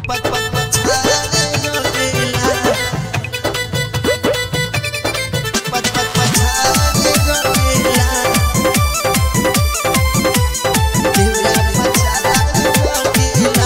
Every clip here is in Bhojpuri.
पत पत पछाड़े रंगेला पत पत पछाड़े रंगेला देवरा पछाड़े रंगेला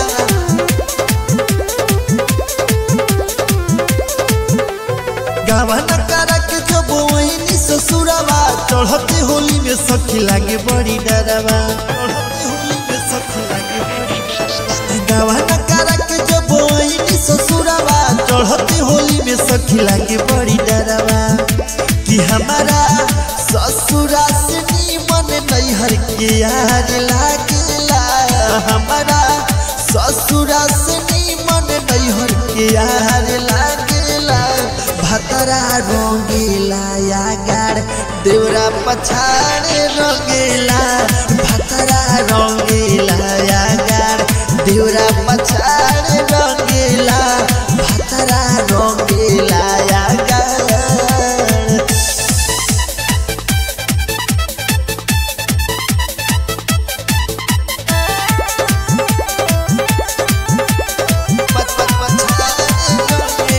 गावन करा के जब वही ससुरवा चढ़ते होली में सखी लागे बड़ी डरवा चढ़ते होली में सखी लागे बड़ी डरवा गावन करा के जब वही ससुरवा चढ़ते होली में सखी लागे बड़ी डरवा कि हमारा ससुरा से नीमन नैहर के यार लागेला हमारा ससुरा से नीमन नैहर के यार लागेला भतरा रंगेला या गाड़ देवरा पछाड़े रंगेला भतरा रंगेला या गाड़ देवरा पछाड़े रंगेला भतरा रंगेला या गाड़ पत पत पछाड़े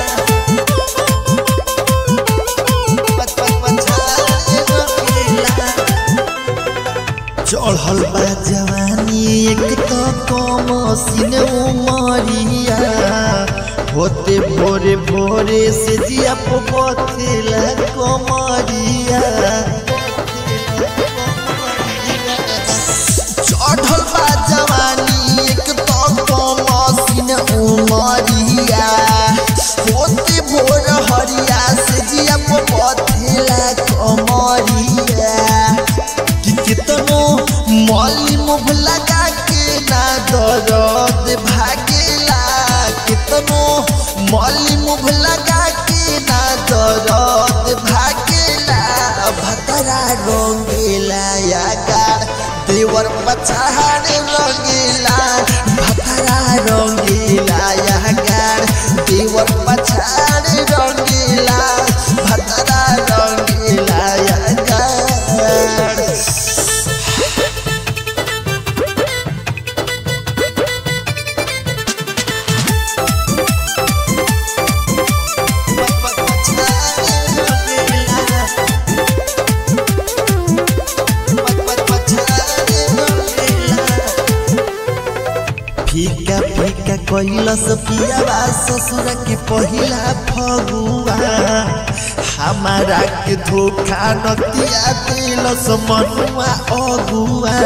रंगेला पत पत पछाड़े रंगेला चढ़ल बा जवानी एक तो कम सीने उमरिया होते भोरे भोरे से जिया पथेला कमरिया चढ़ल बा जवानी एक तो कम सीने उमरिया होते भोर हरिया से जिया पथेला कमरिया कि कितनो मौली मुभ लगा के ना दर्द भागेला कितनो मौली मुभ लगा के ना दर्द भागेला भतरा रंगेला या गार देवर पछाड़ रंगेला भतरा रंगेला या गार देवर पछाड़ रंगेला भतरा रंगेला या गार फीका फीका कैलस पियावा ससुर के पहिला फगुआ हमारा के धोखा नतिया दिलस मनुआ अगुआ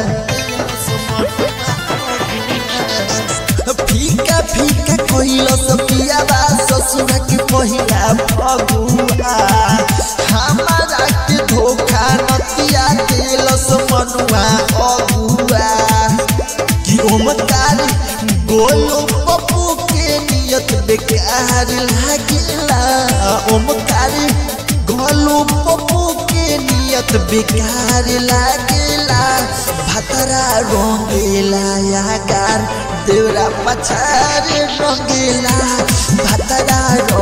फीका फीका कैलस पियावा ससुर के पहिला फगुआ हमारा के धोखा नतिया दिलस मनुआ अगुआ कि ओमकार गोलो पप्पू के नियत बेकार लागेला ओमकार गोलो पप्पू के नियत बेकार लागेला भतरा रंगेला यागार देवरा पछार रंगेला भतरा